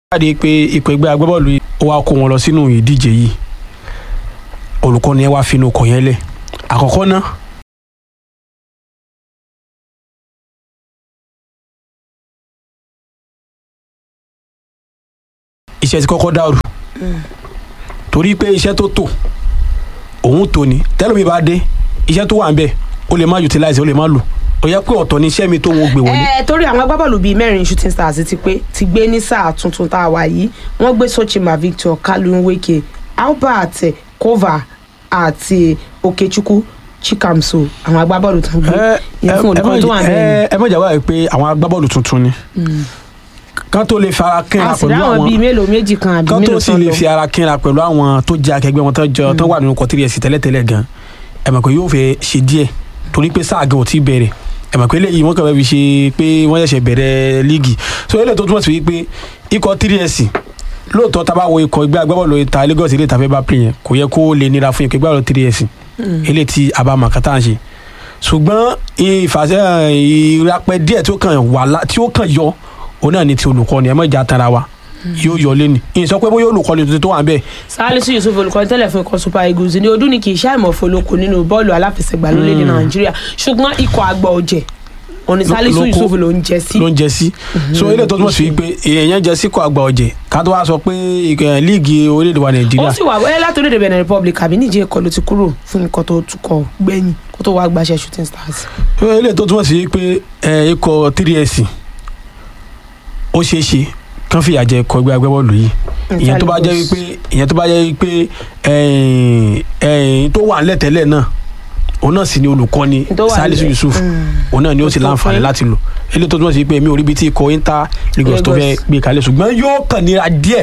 jáde pé ipò ẹgbẹ́ agbábọ́ọ̀lù yìí ó wá kó wọn lọ sínú ìdíje yìí olùkọ́ni ẹ wá finú ọkọ̀ yẹn lẹ̀ àkọ́kọ́ náà iṣẹ́ ti kọ́kọ́ dàrú torí pé iṣẹ́ tó tò òun tò ní tẹ́lómi bá dé iṣẹ́ tó wà ń bẹ̀ ó lè má utilize ó lè má lò ó yẹ pé ọ̀tọ̀ ní iṣẹ́ mi tó ń gbé wọlé. ẹ torí àwọn agbábọ́ọ̀lù bíi mẹ́rin shooting stars ti pé ti gbé ní sáà tuntun tá a wà yìí wọ́n gbé sochima victor kalunweke albert kova àti okechukwu chikamso àwọn agbábọ́ọ̀lù tó ń gbé ìyẹn fún olùkọ́ tó wà bẹ́ẹ̀ ẹ mọ̀jà wáyé pé àwọn agbábọ́ọ̀lù tuntun ni kán tó lè fara ni kínra a sì pẹ̀lú rí àwọn bíi àwọn mélòó méjì kan àbí kán tó mélòó sì kan lè lọ fi ara kínra pẹ̀lú àwọn tó jẹ́ akẹgbẹ́ wọn tó jẹ́ tó wà nínú kọtírí ẹ̀sìn tẹ́lẹ̀tẹ́lẹ̀ gan ẹ mọ̀ pé yóò fẹ́ ṣe díẹ̀ torí pé sáà gan ò tí ì bẹ̀rẹ̀ ẹ mọ̀ pé eléyìí wọ́n kàn fẹ́ fi ṣe pé wọ́n ṣẹ̀ṣẹ̀ bẹ̀rẹ̀ líìgì so eléyìí tó túmọ̀ sí wípé ikọ̀ tírí ẹ̀sìn lóòótọ́ tá a bá wo ikọ̀ ìgbẹ́ agbábọ́ọ̀lù ta Lagos ilé ìtafẹ́ bá pè yẹn kò yẹ kó lè nira fún ikọ̀ ìgbàlódé tírí ẹ̀sìn eléyìí tí a bá mọ̀ kátà ń ṣe ṣùgbọ́n ìfàṣẹ ìrapẹ díẹ̀ tí ó kàn wà lá tí ó kàn yọ òun náà ni ti olùkọ́ni ẹ mọ̀ ìjà tara wa yóò yọ lẹ́nu ìsọ pé bóyá olùkọ́ni tuntun tó wà ń bẹ̀ salisu yusuf olùkọ́ni tẹ́lẹ̀ fún ikọ̀ super eagles ní ọdún ní kì í ṣàìmọ̀ foloko nínú bọ́ọ̀lù aláfẹsẹ̀gbá lórílẹ̀‐èdè nàìjíríà ṣùgbọ́n ikọ̀ àgbà ọ̀jẹ̀ òní salisu ló kó- yusuf ló ń jẹ sí ló ń jẹ sí so ilé tó túmọ̀ sí pé èèyàn jẹ síkọ̀ àgbà ọ̀jẹ̀ ká tó wá sọ pé ìkẹ́ líìgì orílẹ̀-èdè wa ó nàìjíríà sì wà wẹ́ẹ́ láti orílẹ̀-èdè benin republic àbí níjẹ́ ẹ̀kọ́ ló ti kúrò fún ikọ̀ tó tukọ̀ gbẹ̀yìn kó tó wá gbaṣẹ́ shooting stars. ilé tó túmọ̀ sí pé ẹ, ikọ̀ 3S ó ṣeé ṣe kán fìyà jẹ ikọ̀ ẹgbẹ́ agbábọ́ọ̀lù yìí ìyẹn tó bá jẹ́ wípé ìyẹn tó bá jẹ́ wípé ẹ̀yìn ẹ̀yìn tó wà ńlẹ̀ tẹ́lẹ̀ náà òun náà sì ni olùkọ́ni Tó wà Salisu ńlẹ̀. Yusuf Mm. òun náà ni ó sì Tó láǹfààní fún- láti lò eléyìí tó túmọ̀ sí pé èmi ò rí ibi tí ikọ̀ Inter Lagos tó fẹ́ Lagos. gbé kalẹ̀ ṣùgbọ́n yóò kàn nira díẹ̀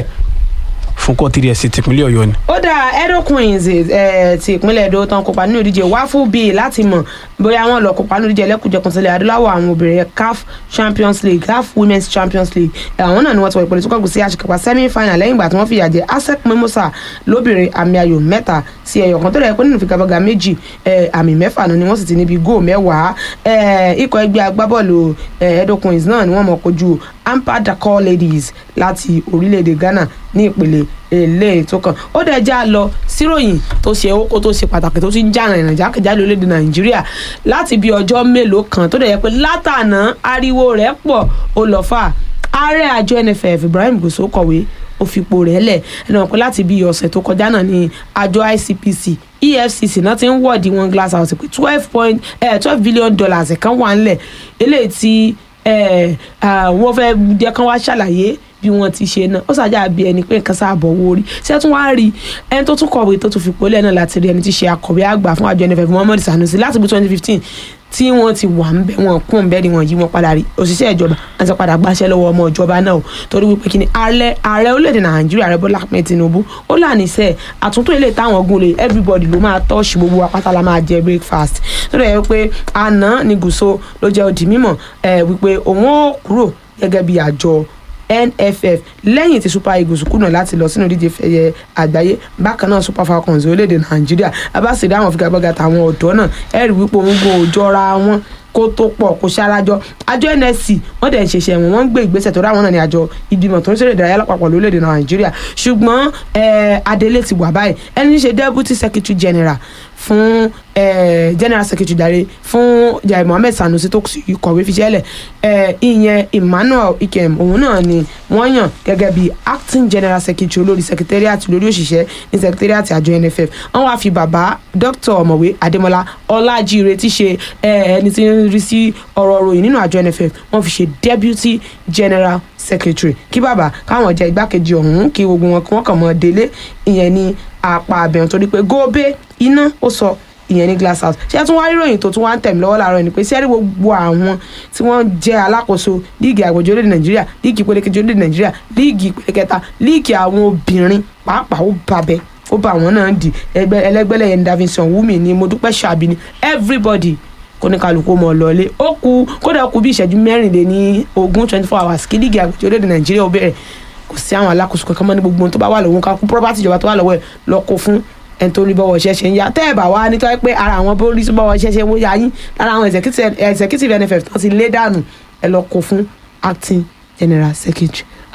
fún kọ́ 3S tìpínlẹ̀ Ọ̀yọ́ ni. ó dá edo queens eh, ti ìpínlẹ̀ edo tán kópa nínú ìdíje wáfù bíi láti mọ̀ bóyá wọ́n lọ kópa nínú ìdíje ẹlẹ́kùnjẹkùn sílẹ̀ adúláwọ̀ àwọn obìnrin caf champions league caf women's champions league Eh, àwọn náà ni wọ́n ti wọ ìpele tó kọ́gùn sí àṣekọ̀pá semi final lẹ́yìn ìgbà tí wọ́n fìyà jẹ asec mimosa lóbìnrin àmì ayò mẹ́ta sí ẹyọ kan tó rẹ̀ pé nínú ìfigagbága méjì eh, àmì mẹ́fà náà ni wọ́n sì ti níbi góò mẹ́wàá Eh, ikọ̀ ẹgbẹ́ agbábọ́ọ̀lù eh, edo queens náà ni wọ́n mọ̀ kojú ampa dakar ladies láti orílẹ̀-èdè ghana ní ìpele èlé tó kàn ó dẹ̀ já lọ síròyìn tó ṣe owó tó ṣe pàtàkì tó ti ń jà rìnrìn jákèjádò orílẹ̀-èdè nàìjíríà láti bí ọjọ́ mélòó kan tó dẹ̀ yẹ pé látànà ariwo rẹ̀ pọ̀ ó lọ fà ààrẹ àjọ nff ibrahim goso kọ̀wé ó fipò rẹ̀ lẹ̀ ẹnu wọn pé láti bí ọ̀sẹ̀ tó kọjá náà ní àjọ icpc efcc náà ti ń wọ́ọ̀dì wọn glass house pé twelve point twelve billion dollars kan wà ńlẹ̀ eléyìí tí eh, ah, wọ́n fẹ́ jẹ́ kán wá ṣàlàyé bí wọ́n ti ṣe náà ó ṣàjà bí ẹni pé nǹkan sáàbọ̀ owó rí ṣé tún wá rí ẹni tó tún kọ̀wé tó tún fi pólẹ̀ náà láti rí ẹni tí ṣe akọ̀wé àgbà fún àjọ nff muhammed sanusi láti bí twenty fifteen tí wọ́n ti wà ń bẹ wọn kún ń bẹ ni wọ́n yí wọn padà rí òṣìṣẹ́ ìjọba àti padà gbàṣẹ lọ́wọ́ ọmọ ìjọba náà o torí wípé kí ni ààrẹ ààrẹ orílẹ̀-èdè nàìjíríà ààrẹ bọ́lá ahmed tinubu ó lànìṣẹ́ àtúntò ilé táwọn ogun lè everybody ló máa tọ́ọ̀ṣì gbogbo apáta la máa jẹ breakfast tó dẹ̀ yẹ pé àná ni gùsọ ló jẹ́ òdì mímọ̀ ẹ̀ wípé òun ó kúrò gẹ́gẹ́ bí àjọ nff lẹ́yìn tí super eagles kùnà láti lọ sínú ìdíje fẹ̀yẹ àgbáyé bákan náà super falcons orílẹ̀-èdè nàìjíríà abáṣe dáhùn figagbága tàwọn ọ̀dọ́ náà ẹ̀rí wípé òun go òjọra wọn kó tó pọ̀ kó ṣarajọ àjọ nsc wọ́n dẹ̀ ń ṣiṣẹ́ wọn wọ́n ń gbé ìgbésẹ̀ tó ráwọn náà ní àjọ ìgbìmọ̀ tó ń ṣeré ìdárayá lápapọ̀ lórílẹ̀‐èdè nàìjíríà ṣùgbọ́n eh, adelé ti wà báyìí ẹni ṣe deputy secretary general fún eh, general secretary dare fún jai mohammed sanusi tó sì kọ̀wé fiṣẹ́lẹ̀ eh, ìyẹn emmanuel ikem òun náà ni wọ́n yàn gẹ́gẹ́ bí acting general secretary olórí secretariat lórí òṣìṣẹ́ ní secretariat àjọ nff wọ́n wá fi bàbá dr ọ̀mọ̀wé adémọlá ọlájíire tí ṣe eh, ẹni tí ń rí sí ọ̀rọ̀ ròyìn nínú àjọ nff wọ́n fi ṣe deputy general secretary kí bàbá káwọn jẹ igbákejì ọ̀hún kí gbogbo wọn kí wọ́n kàn mọ́ délé ìyẹn ní apá abẹ́rùn torí pé góòbé iná ó sọ ìyẹn ní glass house ṣé tún wá ríròyìn tó tún wá ń tẹ̀mí lọ́wọ́ láàárọ̀ ni pé sẹ́rí gbogbo àwọn tí wọ́n jẹ́ alákòóso líìgì àgbèjì orílẹ̀ nàìjíríà líìgì ìpele kejì orílẹ̀ nàìjíríà líìgì ìpele kẹta líìgì àwọn obìnrin pàápàá ó babẹ ó bá àwọn náà dì ẹgbẹ́ ẹlẹ́gbẹ́lẹ̀ yẹn davinson wumi ni mo dúpẹ́ ṣàbí ni everybody kó ní kálukú mọ̀ lọ́lé ó kú kódà ó kú bí ìṣẹ́jú mẹ́rìnléní ogún twenty four hours kí líìgì àgbèjì orílẹ̀ nàìjíríà ó bẹ̀rẹ̀ kò sí àwọn alákòóso kankan mọ́ ní gbogbo ohun tó bá wà lọ́wọ́ ká kú property ìjọba tó wà lọ́wọ́ ẹ̀ lọ kó fún ẹni tó rí bọ́wọ́ iṣẹ́ ṣe ń ya tẹ́ ẹ̀ bá wá nítorí pé ara àwọn bó rí sí bọ́wọ́ iṣẹ́ ṣe ń ya yín lára àwọn executive executive nff tó ti lé dànù ẹ lọ kó fún acting general secretary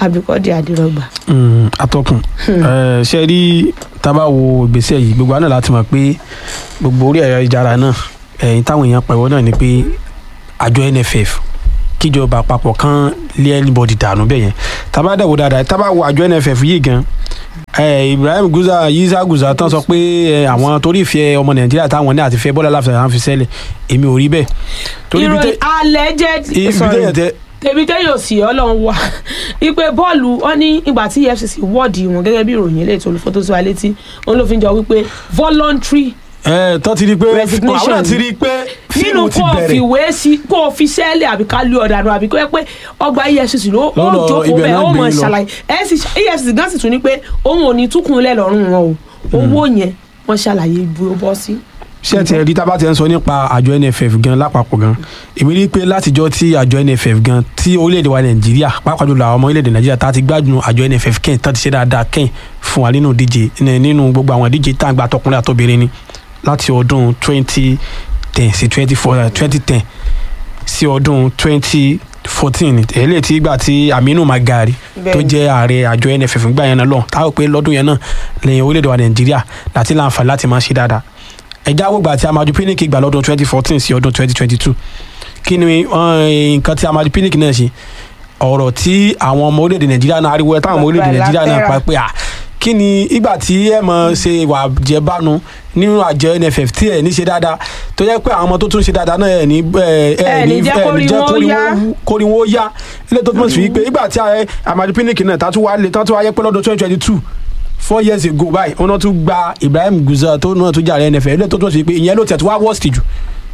àbíkọ́dé àdìrọ̀gbà. Mm, atọ́kùn Eh, ṣe rí tábà wo ìgbésẹ̀ yìí gbogbo àná láti mọ̀ pé gbogbo orí ẹ̀rọ ìjára náà ẹ̀yìn táwọn èèyàn pẹ̀wọ́ náà ni pé àjọ NFF kíjọba àpapọ̀ kan lé anybody dànù bẹ́ẹ̀ yẹn tábà dẹ̀ wò dáadáa tábà wo àjọ NFF yìí gan eh, Ibrahim Guza Yiza Guza tán sọ pé eh, àwọn torí ìfẹ́ ọmọ Nàìjíríà táwọn ní àti fẹ́ Bọ́lá láfẹ́ àwọn fi sẹ́lẹ̀ èmi ò rí bẹ́ẹ̀ torí ibi ìròyìn tẹ́- alleged ibi tẹ́yàn tẹ́ tèmi tẹ́ yóò sí ọlọ́run wá ipe bọ́ọ̀lù wọn ní ìgbà tí EFCC wọ́ọ̀dì wọn gẹ́gẹ́ bí ìròyìn eléyìí tó olùfọ́tò sí wa létí òun ló fi ń jọ wípé voluntary ẹ tán ti rí i pé Resignation. àwọn náà ti rí i pé nínú fíìmù ti kó o fi bẹ̀rẹ̀ ìwé sí kó o fi sẹ́ẹ̀lì àbí ká lé ọ̀dà àbí kó yẹ pé ọgbà EFCC ló ó Lọ́dọ̀ jókòó ibẹ̀ bẹ́ẹ̀ náà ó gbé mọ̀ yín lọ. ṣàlàyé EFCC gan sì tún ní pé òun ò ní túkùnlẹ̀ lọ́rùn wọn o owó yẹn wọ́n ṣàlàyé ibi ó bọ́ sí. ṣé ẹ ti rí tábà ti ń sọ nípa àjọ NFF gan lápapọ̀ gan èmi rí i pé látijọ́ tí àjọ NFF gan tí orílẹ̀-èdè wa Nàìjíríà pàápàá jùlọ àwọn ọmọ orílẹ̀-èdè Nàìjíríà tá a ti gbádùn àjọ NFF kẹ́hìn tá a ti ṣe dáadáa kẹ́hìn fún wa nínú ìdíje ní- nínú gbogbo àwọn ìdíje tá à ń gba tọkùnrin àtọbìnrin ni láti ọdún twenty ten sí twenty four twenty ten sí ọdún twenty fourteen eléyìí tí gbà tí Aminu Magari tó Bẹ́ẹ̀ni. jẹ́ ààrẹ àjọ NFF gbà yẹn náà lọ táwọn pé lọ́dún yẹn náà lẹ́yìn orílẹ̀-èdè wa Nàìjíríà láti láǹfààní láti máa ṣe dáadáa ẹja àwògbà tí Amadu Pinnick gbà lọ́dún twenty fourteen sí ọdún twenty twenty two kí ni eh, nǹkan tí Amadu Pinnick náà ṣe ọ̀rọ̀ tí àwọn ọmọ orílẹ̀-èdè Nàìjíríà náà ariwo ẹ̀ táwọn ọmọ orílẹ̀-èdè Nàìjíríà náà pa pé à kí ni ìgbà tí ẹ mọ̀ ṣe wà jẹ́bánu nínú àjọ NFF tí ẹ̀ ní ṣe dáadáa tó yẹ pé àwọn ọmọ tó tún ṣe dáadáa náà ẹ̀ ní ẹ̀ Ẹ ní jẹ́ kórí wọn ó yá. kórí wọn ó yá ilé tó túmọ̀ sí wípé ìgbà tí ààrẹ Amadu Pinnick náà tá tún wá lé tá tún wáyé pé lọ́dún twenty twenty two four years ago báyìí wọn náà tún gba Ibrahim Guza tó náà tún jàre NFL ilé tó túmọ̀ sí wípé ìyẹn ló tẹ̀ tó wá worst jù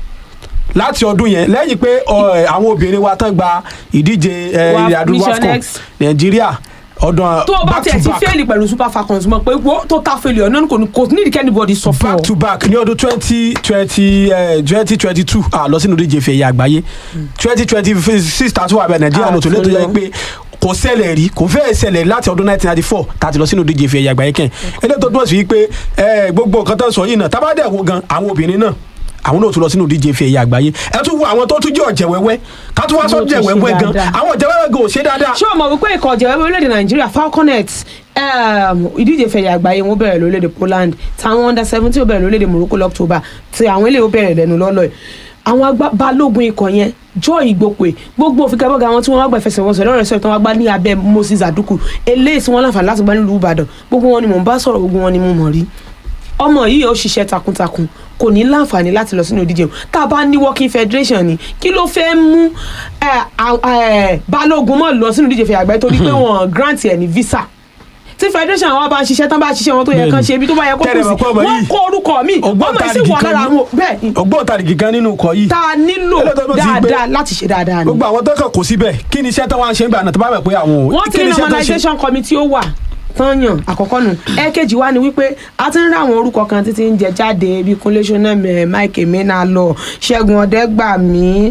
láti ọdún yẹn lẹ́yìn pé ọ, ẹ, àwọn obìnrin wa tán gba ìdíje ẹ, Wa- ilẹ̀ adúlọ́ Mission AFCON X. Nàìjíríà ọdún tó o bá back tiẹ̀ to ti back fẹ́ẹ̀lì pẹ̀lú super falcons mọ̀ pé wo tó ta fẹ́ẹ̀lì ọ̀nà kò ní kò ní ìdíkẹ́ anybody sọ fún back ọ. to back ní ọdún twenty twenty twenty twenty two lọ sínú ìdíje ìfẹ̀yẹ àgbáyé twenty twenty six tàtú wà bẹ Nàìjíríà Ah, náà tó lé tó yẹ tó lọ. pé kò ṣẹlẹ̀ rí kò fẹ́ẹ̀ ṣẹlẹ̀ láti ọdún nineteen ninety four tàti lọ sínú ìdíje ìfẹ̀yẹ àgbáyé kẹ́hìn eléyìí tó túmọ̀ sí pé ẹ, gbogbo nǹkan tó ń sọ yìí náà tábàdẹ̀ wo gan àwọn obìnrin náà àwọn náà tún lọ sínú ìdíje ìfẹ̀yẹ àgbáyé ẹ tún wo àwọn tó tún jẹ́ ọ̀jẹ̀ wẹ́wẹ́ ká tún wá sọ Wọ́n tún jẹ́ ṣe wẹ́wẹ́ gan dáadáa. àwọn ọ̀jẹ̀ wẹ́wẹ́ gan ò ṣe dáadáa ṣé o mọ̀ wípé ikọ̀ ọ̀jẹ̀ wẹ́wẹ́ orílẹ̀-èdè nàìjíríà falconet um, ìdíje fẹ̀yà àgbáyé wọn bẹ̀rẹ̀ lórílẹ̀-èdè poland táwọn under seventeen ó bẹ̀rẹ̀ lórílẹ̀-èdè morocco lọ́któbà tí àwọn eléyìí ó bẹ̀rẹ̀ lẹ́nu lọ́lọ́ ẹ̀ àwọn agbá balógun ikọ̀ yẹn joy ìgbòpè gbogbo òfìkàbọ̀gà wọn tí wọ́n wá gbà ìfẹsẹ̀wọnsẹ̀ lọ́rọ̀ ẹ̀sọ́ ìtàn wá gbá ní abẹ́ moses aduku eléyìí tí wọ́n láǹfààní láti gbá nílùú ìbàdàn gbogbo wọn ni mò ń bá sọ̀rọ̀ gbogbo wọn ni mo mọ̀ rí ọmọ yìí ó ṣiṣẹ́ takuntakun kò ní láǹfààní láti lọ sínú ìdíje o tá a bá ní working federation ni kí ló fẹ́ mú ẹ, à- ẹ, balógun mọ́ lọ sínú ìdíje fẹ̀yà àgbáyé torí pé wọ́n grant ẹ̀ ní visa tí federation wa bá ń ṣiṣẹ́ tán bá ṣiṣẹ́ wọn tó yẹ kán ṣe ibi tó bá yẹ kó kù Tẹ́lẹ̀ sí mọ̀ pé ọmọ wọ́n yìí kó orúkọ mi ọmọ yìí sì ògbóǹtarìgì wà kan lára ní- àwọn bẹ́ẹ̀ ni ògbóǹtarìgì gan nínú ikọ̀ yìí tá a nílò Eléyìí tó túmọ̀ sí pé- dáadáa láti ṣe dáadáa ni gbogbo àwọn tó kàn kó síbẹ̀ kí ni iṣẹ́ tó wá ń ṣe ń gbà náà tó bá bẹ̀ pé àwọn ò wọ́n ti kí ní ni iṣẹ́ tó ṣe normalization committee ó wà tán yàn àkọ́kọ́ nù ẹ̀ẹ́kejì wá ni wípé a ti ń rí àwọn orúkọ kan títí ń jẹ jáde bíi kúnlé ṣọnàmẹ mike emena lọ ṣẹ́gun ọ̀dẹ́gbàmí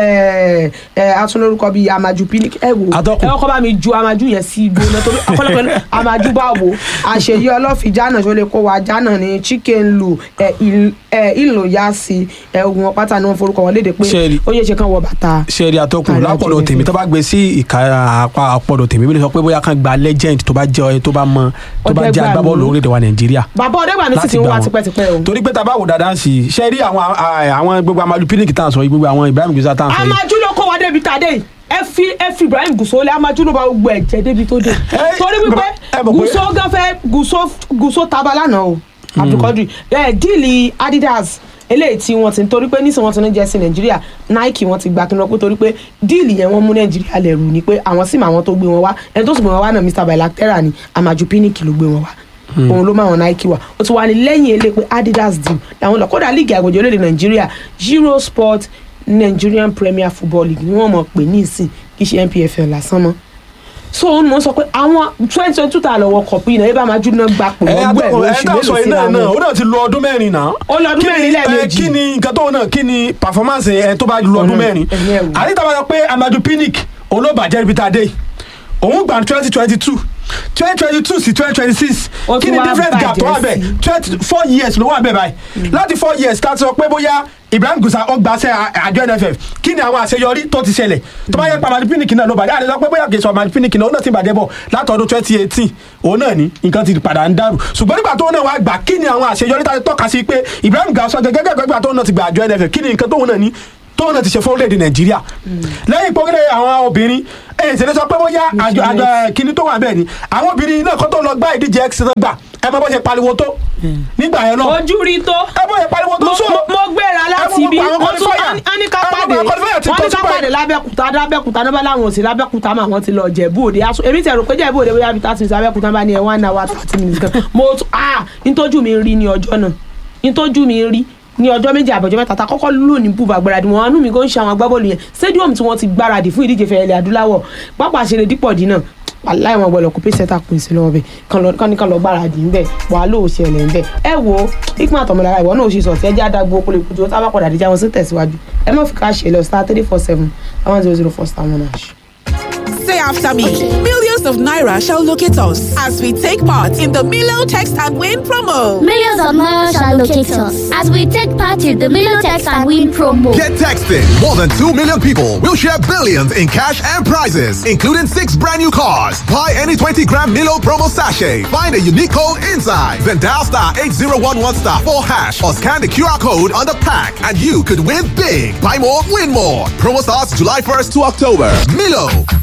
atúnlórúkọ bíi amaju pinnick ẹ wò Atọ́kùn. ẹ kọ́ bá mi ju amaju yẹn sí igbó náà torí ọ̀pọ̀lọpọ̀ ní amaju bá wò àṣeyí ọlọ́fì jánà ṣó lè kó wa jánà ní chicken lu ìlò yá sí ogun wọn pátá ni wọn forúkọ wọn léde pé Ṣé- ó yẹ ṣe kán wọ bàtà ṣẹ́ẹ̀rì àtọkùn Ààrẹ lápọ̀dọ̀ àjọ tèmi NFF. tó bá gbé sí ìka apá àpọ̀dọ̀ tèmi bí lè sọ pé bóyá kan gba legend tó bá jẹ́ tó bá mọ tó bá jẹ́ Ọ̀dẹ́gbàmí. agbábọ́ọ̀lù orílẹ̀-èdè wa Nàìjíríà bàbá ọ̀dẹ́gbàmí sì Láti ti ń gbà wá wọ́n. tipẹ́tipẹ́ o. torí pé tá a bá wò dáadáa sí i ṣe rí àwọn à- àwọn gbogbo Amadu Pinnick tá à ń sọ yìí gbogbo àwọn Ibrahim Guza tá à ń sọ yìí amaju ló kó wa débi tá a dé yìí ẹ fi ẹ fi Ibrahim Gusau lé amaju ló bá gbogbo ẹ jẹ débi tó dé Ẹ, torí wípé bàbá- ẹ mọ̀ pé- Gusau gan fẹ́ Gusau Gusau taba lánàá o Abdulkadir ẹ díìlì Adidas eléyìí tí wọ́n ti ń torí pé nísìnyí wọ́n ti ní jẹ́sí Nàìjíríà Nike wọ́n ti gba kí n lọ pé torí pé díìlì yẹn wọ́n mú Nàìjíríà lẹ́rù ni pé àwọn sì mọ àwọn tó gbé wọn wá ẹni tó sì gbé wọn wá náà Mr Bilateral ni Amaju Pinnick ló gbé wọn wá òun ló máa wọn Nike wá ó ti wá ní lẹ́yìn ilé pé Adidas deal làwọn lọ kódà líìgì àgbèjì orílẹ̀-èdè Nàìjíríà Euro Sport Nigerian Premier Football League ni wọ́n mọ̀ pé ní ìsìn kì í ṣe NPFL lásán mọ́ so òun mọ̀ sọ pé àwọn twenty twenty two ta lọ́wọ́ kọ̀pù yìí náà ẹ bá máa júná gba pò ẹ lọ́gbọ̀ ẹ̀ àtọkùn ẹ lóṣù tá a sọ mélòó yìí síra náà náà wọn. ó náà ti lo ọdún mẹ́rin náà Ó lo ọdún Kí ni- mẹ́rin lẹ́ẹ̀mejì. ẹ, kí ni nǹkan tó náà kí ni performance ẹ tó bá lo ọdún Ọ̀nà, mẹ́rin ẹ̀yìn ẹ̀wò. àríta bá sọ pé Amadu Pinnick olóbàjẹ́ ibi tá a dé yìí. òun gbà twenty twenty two twenty twenty two sí twenty twenty six Ó kí tún ni wá different gap tó wà bàjẹ́ bẹ́ẹ̀ sí. twenty four years ló wà bẹ́ẹ̀ báyìí láti four years tá a sọ pé bóyá Ibrahim Gusa ó gbaṣẹ́ àjọ NFF kí ni àwọn àṣeyọrí tó ti ṣẹlẹ̀ tó bá yẹ pa Mali Pinnick náà ló bàjẹ́ àdéhùn pé bóyá kì í sọ Mali Pinnick náà ó náà ti bàjẹ́ bọ̀ látọdún twenty eighteen òun náà ni nǹkan ti padà ń dàrú ṣùgbọ́n nígbà tó náà wá gbà kí ni àwọn àṣeyọrí tá a ti tọ́ka sí pé Ibrahim Gusa gẹ́gẹ́ gẹ́gẹ́ nígbà tó náà ti gbà àjọ NFF kí ni nǹkan tóun náà ní tóun náà ti ṣe fún orílẹ̀-èdè Nàìjíríà lẹ́yìn pọ́kẹ́lẹ́ àwọn obìnrin ẹ̀yìn ìṣẹ̀lẹ̀ sọ pé bóyá àjọ àjọ kíní tó wà bẹ́ẹ̀ ni àwọn obìnrin náà kó tó lọ gbá ìdíje x náà gbà ẹ mọ bó ṣe pariwo tó nígbà yẹn náà ojú rí tó ẹ bó ṣe pariwo tó mo sọ mo- mo gbéra láti ibi àwọn wọ́n tún qualifier. á ní ká Àwọn pàdé qualifier ti wọ́n tó ní ká sípò pàdé lábẹ́kúta lábẹ́kúta náà bá láwọn òsì lábẹ́kúta mà wọ́n ti lọ jẹ̀bú òde aṣọ èmi tẹ̀ rò pé jẹ̀bú òde bóyá bíi thirty minutes lábẹ́kúta bá ní ẹ̀ one hour thirty minutes kan mo tún ah nítọ́jú mi rí ní ọjọ́ náà nítọ́jú mi rí ní ọjọ́ méjì àbọ̀jọ́ mẹ́ta ta kọ́kọ́ lò ní bùbá gbáradì wọn anú mi kò ń ṣe àwọn agbábọ́ọ̀lù yẹn stadium tí wọ́n ti gbáradì fún ìdíje fẹ̀yẹ̀lẹ̀ adúláwọ̀ pápá àṣẹlẹ̀ dípọ̀ dínà aláì wọn gbọ́dọ̀ kó pèsè tá a pèsè lọ́wọ́ bẹ̀ kán ní kán lọ gbáradì ńbẹ̀ wàá lò ó ṣẹlẹ̀ ńbẹ̀ ẹ wo ikú àtọmọlára ìwọ náà ó ṣe sọ̀tì ẹjẹ́ àdàgbò okòlè kùtù ó sábà padà díjà wọn sí tẹ̀síwájú ẹ má fi ká ṣe lọ star three four seven one zero zero four star one hash. Say after me. Millions of Naira shall locate us as we take part in the Milo Text and Win promo. Millions of miles shall locate us as we take part in the Milotex and Win promo. Get texting. More than 2 million people will share billions in cash and prizes, including six brand new cars. Buy any 20 gram Milo promo sachet. Find a unique code inside. Then dial star 8011 star 4 hash or scan the QR code on the pack and you could win big. Buy more, win more. Promo starts July 1st to October. Milo.